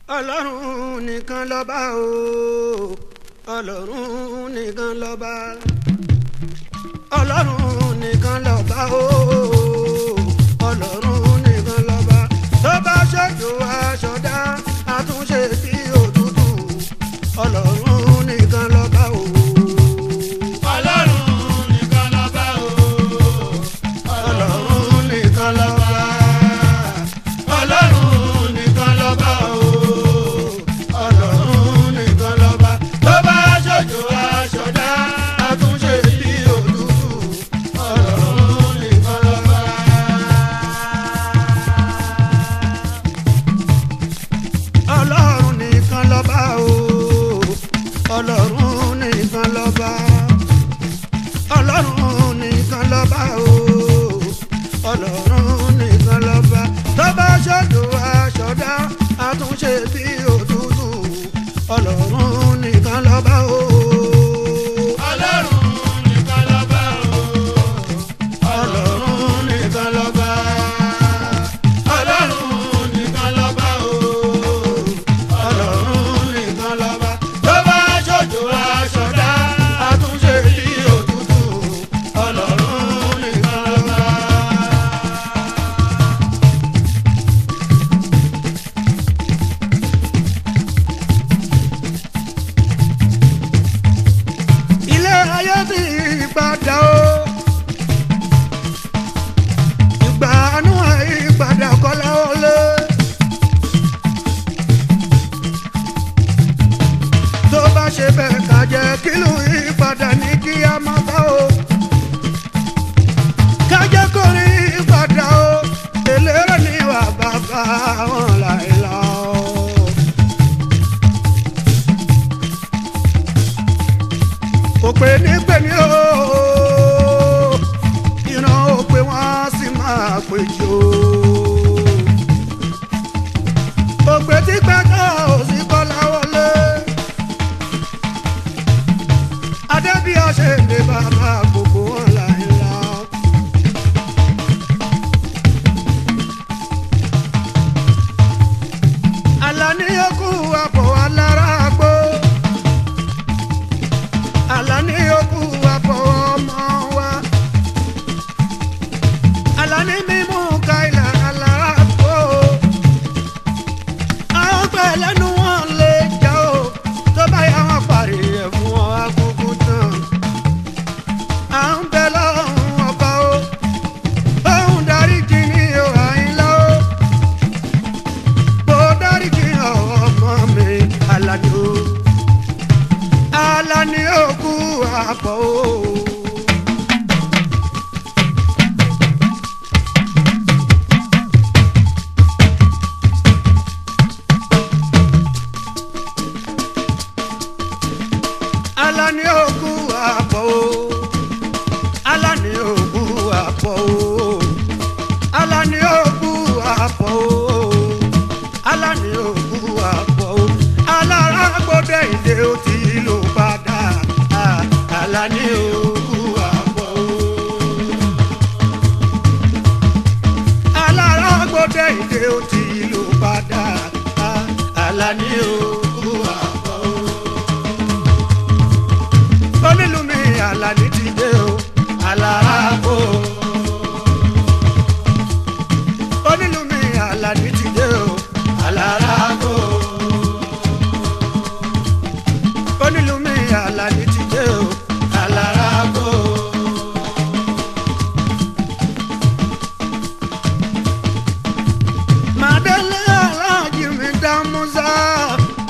ọlọ́run nìkan lọ́ba o ọlọ́run nìkan lọ́ba ọlọ́run nìkan lọ́ba o ọlọ́run nìkan lọ́ba tó bá ṣètò aṣọdá àtúnṣe sí òtútù ọlọ́run nìkan lọ́ba o. ọlọ́run nìkan lọ́ba o. ọlọ́run nìkan lọ́ba ọlọ́run nìkan lọ́ba o. ọlọ́run nìkan lọ́ba tó bá ṣojú aṣọdá àtúnṣe sí òtútù ọlọ́run nìkan lọ́ba. ọlọ́run nìkan lọ́ba o ọlọ́run nìkan lọ́ba ọlọ́run nìkan lọ́ba o ọlọ́run nìkan lọ́ba tó bá ṣètò aṣọdá àtúnṣe sí òtútù ọlọ́run nìkan lọ́ba o. ọlọ́run nìkan lọ́ba o. ọlọ́run nìkan lọ́ba. ọlọ́run nìkan lọ́ba o. ọlọ́run nìkan lọ́ba. tó bá ṣojú aṣọdá àtúnṣe sí òtútù ọlọ́run nìkan lọ́ba. ilé ayé ti padà o. ìgbà àánú àyípadà kọ́lá wọlé. tó bá ṣe bẹ́ẹ̀ ká jẹ́ kílù ìpadà ní kí a máa bá o. ká jẹ́ kó rí ìpadà o. eléré ni wà bàbá wọn láìla o. kò pé ní pè ní o ìran ò pé wọ́n á sì máa péjọ. òpè tí pẹ́jọ́ ò sí kọ́lá wọlé. adébíyà ṣe lè bàbá gbogbo wọn láìla. Àlàní okú àbọ̀ alára gbó alani okú apọ̀ ọmọ wa alani mímú kaila aláàbò àwọn pẹ̀ lẹ́nu wọn lè jà ó tó bá yà wọn parí ẹ̀ fún ọ akúkú tán à ń bẹ lọ́hùn ọba ó òun dáríjì ní o àyínlá ó bó dáríjì ọmọ mi alani ó alani òkú àpọ̀ o. alani òkú àpọ̀ o. alani òkú àpọ̀ o. alani òkú àpọ̀ o. alani òkú àpọ̀ o. alára gbọ́dọ̀ ìdè ó ti lò padà. Ah, alani òkú àpọ̀ o. alára gbọ́dọ̀ ìdè ó ti lò padà. Ah, alani òkú àpọ̀ o. onílù mi alani ti dé o. alára kò. onílù mi alani ti dé o. alára kò. onílù mi alani ti dé o. alára kò. màdélé aláàjì mi dá musa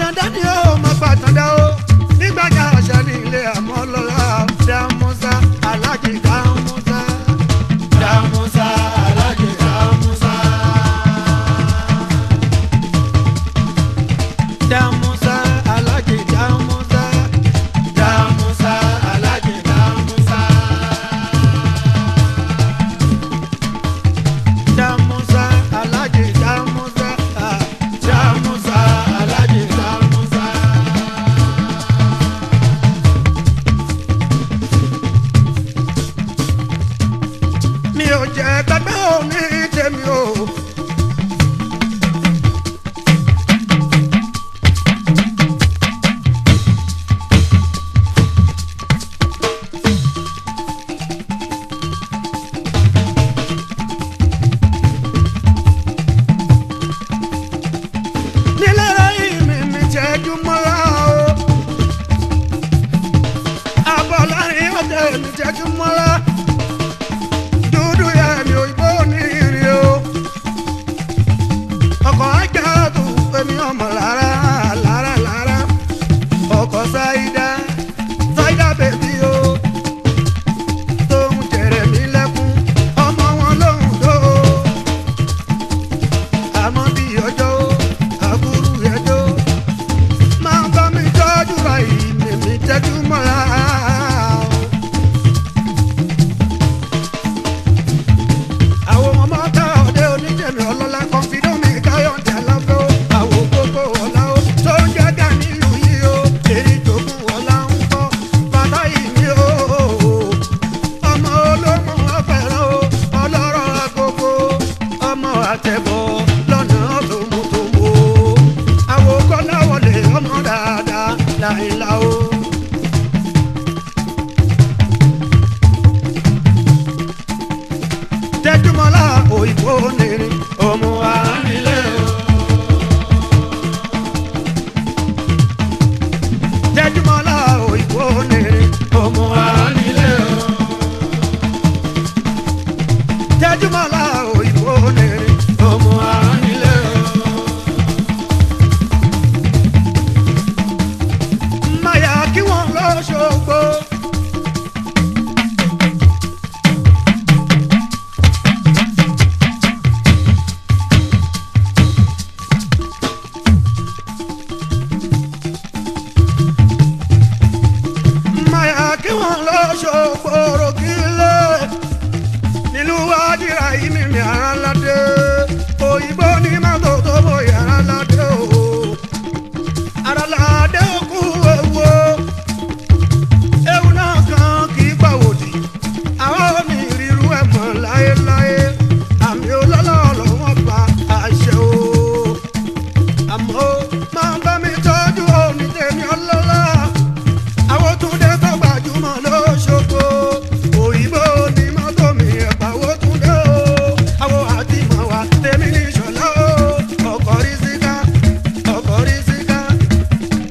àtàndá ni ó máa pàtàndá o nígbàjà àṣà ní ilé àmọ́ lọ́la dàmúsà alájì dàmúsà Dàmúsà alájẹ Dàmúsà. dàmúsà alájì dàmúsà Dàmúsà alájẹ Dàmúsà. dàmúsà alájì dàmúsà Dàmúsà alájẹ Dàmúsà. mi ò jẹ́ gbẹgbẹ́ òní tèmi o. nílẹ̀ ayé mi mi jẹ́jú mọ́lá o. àbọ̀ láàrin ọ̀dẹ̀ mi jẹ́jú mọ́lá dúdú yẹ mi òyìnbó ní ìrì o. ọkọ̀ ajá tó èmi ọmọ lára lára lára. ọkọ̀ ṣáídá ṣáídá bèbí o. tóun jẹrẹ mi lẹ́kún ọmọ wọn lóhùn tó o. àmọ́ bí ọjọ́ o àbúrú ẹjọ́ máa ń bá mi tọ́jú ra ìmìmì tẹ́jú mọ́ra o. àwọn ọmọ tá ọdẹ oníjẹmí ọlọ́lá kọfídọ́ mi káyọ̀dé alábẹ́ o àwọn gbogbo ọ̀la o tó ń jẹ́gà nílùú yìí o èrè jogún ọ̀la ń kọ́ bàtà yìí ni o ọmọ olómọ ọ̀fẹ́ràn o ọlọ́rọ̀ agogo ọmọ àtẹ̀bọ̀ lọ́nà tòmùtòmù o àwọn kọ́lá wọlé ọmọ dáadáa láìla o. tẹjúmọ́lá òyìnbó nìrin ọmọ àánilé o. tẹjúmọ́lá òyìnbó nìrin ọmọ àánilé o. tẹjúmọ́lá òyìnbó nìrin ọmọ àánilé o. máyà kí wọ́n lọ ṣògbó. máyà kí wọ́n lọ ṣògbóró kílẹ̀ nílùú wájúra yìí mímí ara ládé òyìnbó ní mọ́tò tó bọ̀ yàrá ládé o ara ládé òkú ewu o ewu náà kan kì í gbàwòdì àwọn omi ìrírú ẹ̀ mọ̀ láéláé àmì olólọ́ọ̀lọ́ wọn pa àṣẹ o àmọ́ máa bá mi tọ́jú òní tèmi ọlọ́lá àwọn túndé tó gbajúmọ̀ lóṣogbo òyìnbó ní mọ́tò mi ẹ̀pà owó túndé o àwọn àti màwá tèmi ní ìṣọ̀lá o ọkọ̀ rí síká ọkọ̀ rí síká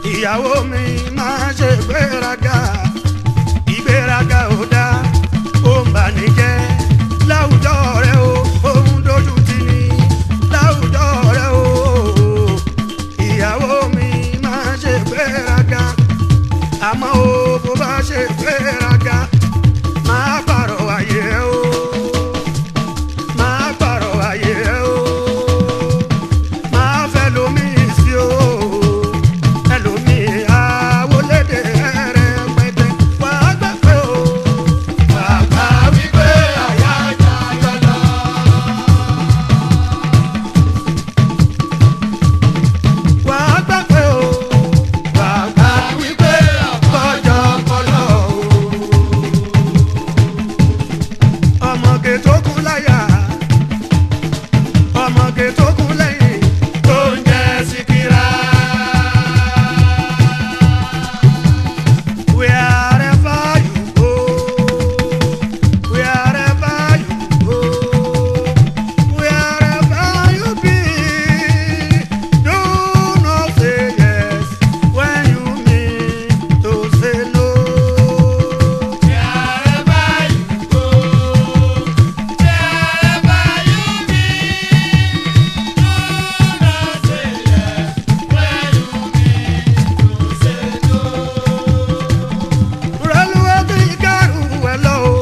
ìyàwó mi máa ṣe gbéraga ìgbéraga ò dá ó ń bà ní jẹ́ láwùjọ rẹ o òun dojú ti ní láwùjọ rẹ o ìyàwó mi máa ṣe gbéraga àmọ́ o bó bá ṣe gbéraga máa pààrọ̀ ayé o máa pààrọ̀ ayé o máa fẹ́ lómi sí o ẹlòmí àwọlédè rẹ pẹtẹ wàá gbà pé o Bàbá wípé àyà ajá yọlọ. wàá gbà pé o Bàbá wípé àkọ́jọ kọlọ o. ọmọge tó kú láyà ọmọge tó kú lẹ́yìn Tó ń jẹ́ síkírá. wherever you go wherever you go wherever you be do not say yes when you mean to say no. Wherever you go, wherever you be, do not say yes when you mean to say no. Reluwe ti kẹrù ẹ lọ o.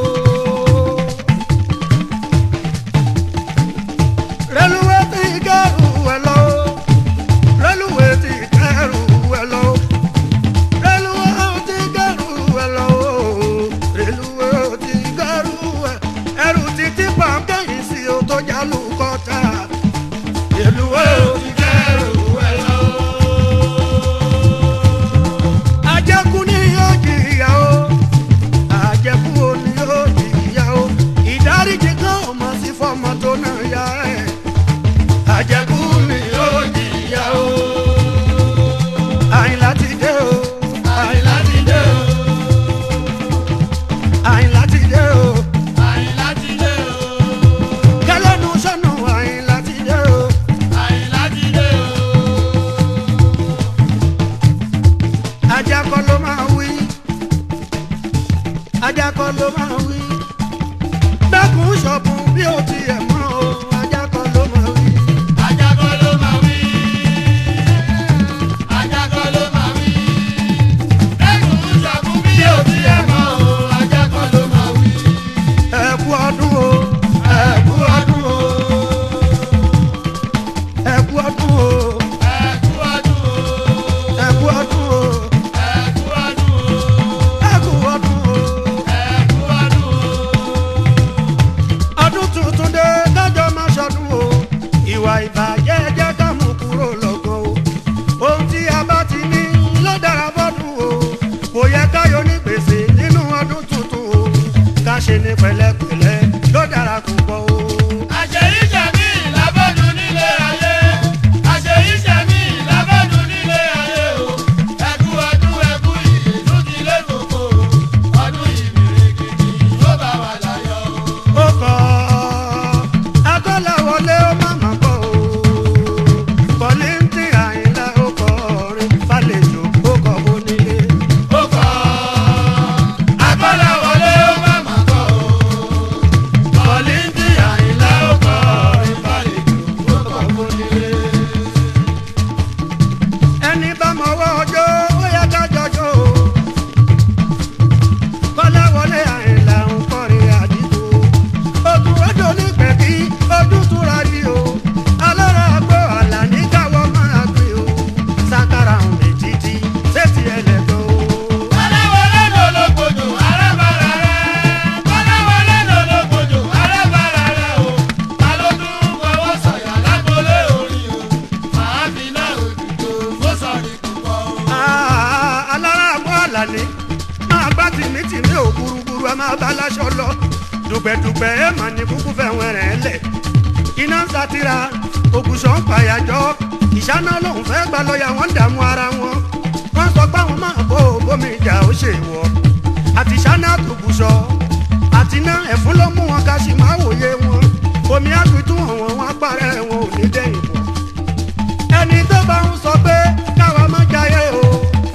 Reluwe ti kẹrù ẹ lọ o. Reluwe ti kẹrù ẹ lọ o. Reluwe ti kẹrù ẹ lọ o. Reluwe ti kẹrù ẹ. Ẹrù títí pàǹkẹ́yìn sí o tó jálù kọjá. Reluwe ti kẹrù ẹ lọ o. Ajẹ́kú ni yóò jìyà o àjẹkù òní yóò jìyà o ìdáríjì kan ò mọ̀ sí fọmọ tó náà yá ẹ̀ àjẹkù ni yóò jìyà o àyìnlá ti dé o Àyìnlá ti dé o, àyìnlá ti dé o Àyìnlá ti dé o, kẹlẹ́nu sọ́nù àyìnlá ti dé o Àyìnlá ti dé o. ajakọ ló máa wí ajakọ ló máa wí dákun ṣọ̀bùn bí o tiẹ̀ mọ́ o ajakọ ló máa wí. Ajakọ ló máa wí. Ajakọ ló máa wí. Ẹkùn ṣọ̀kùn bí ò ti ẹ̀ mọ́ o. Ajakọ ló máa wí. ẹ kú ọdún o Ẹ kú ọdún o. ẹ kú ọdún o Ẹ kú ọdún o. ẹ kú ọdún o. Ẹ kú ọdún o. ẹ kú ọdún o. Ẹ kú ọdún o. ọdún tuntun dé kájọ máa ṣọdún o ìwà ìbàjẹ́ jẹ́ ká mú kúrò lọ́gàn o ohun tí a bá ti ní ló dára fọ́dún o kò yẹ káyọ̀ ní gbèsè nínú ọdún tuntun o ká ṣe ní pẹ̀lẹ́pẹ̀lẹ́ ló dára púpọ̀ o. Àṣeyí ṣẹ̀mí lábọ́dún nílé ayé. Àṣeyí ṣẹ̀mí lábọ́dún nílé ayé o. Ẹ kú ọdún ẹ kú ìyèdú ti lé koko. Ọdún ìbìrìkìtì ló bá wà láyọ̀ o. ó kọ́ akọ́láwọlé ó má má kọ́ o kọ́lẹ́ńtì àyìnlá ó kọ́ orin fàlejò ó kọ́ onílé. Ó kọ́ Akọ́láwọlé ó má mà kọ́ o. Kọ́lìntì Àyìnlá ó kọ́ ìbálejò ó kọ́ fúnilé. ẹni bá mọwọ́ ọjọ́ ó yẹ ká jọjọ́ o. kọ́láwọlé àyìnlá ń kọrin àdìgbò. ogun rọ́jò nígbẹ̀kí ojú túra rí o. alára àgbo àlà ní káwọ́ máa gbé o. sakara ń lè títí sétí ẹlẹ́gbẹ́ o. Kọ́láwọlé lológbòjò arábàrà rẹ̀. Kọ́láwọlé lológbòjò arábàrà rẹ̀ o. Ta ló tún fọwọ́ sọ̀yà lágbolé orí o? Màá fi náà òdùdó fó sọ̀rí púpọ̀ o. Ah, alára àgbo àlà ní. máa gbá tìmítìmí ò gúrúgúrú ẹ máa bá láṣọ lọ. dùgbẹ̀dùgbẹ̀ ẹ mà ní kúkú fẹ́ wọn rẹ̀ lẹ̀. iná ń satira ògùsọ̀ ń pàyàjọ́ ìṣáná lòun fẹ́ gba lọ́ọ̀yà wọn ń dààmú ara wọn. wọ́n sọ pé àwọn máa bó bómi ìjà ó ṣe wọ̀. àti ṣáná àtògùsọ̀ àti iná ẹ̀fún ló mú wọn ká sì máa wòye wọn. omi àpìtún àwọn wọn apárẹ̀ wọn ò ní dẹ́yìn bọ̀. ẹni tó bá ń sọ pé káwa má jayé o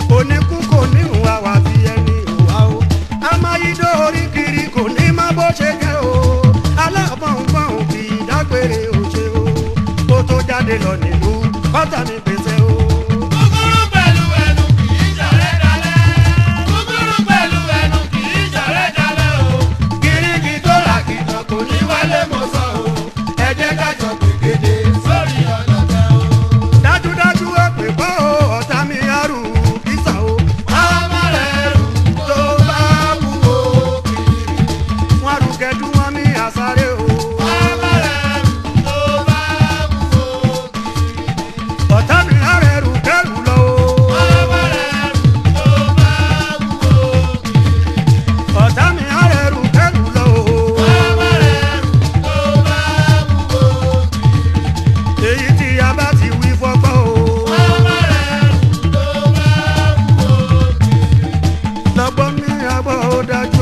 gbọ́ ó dájú.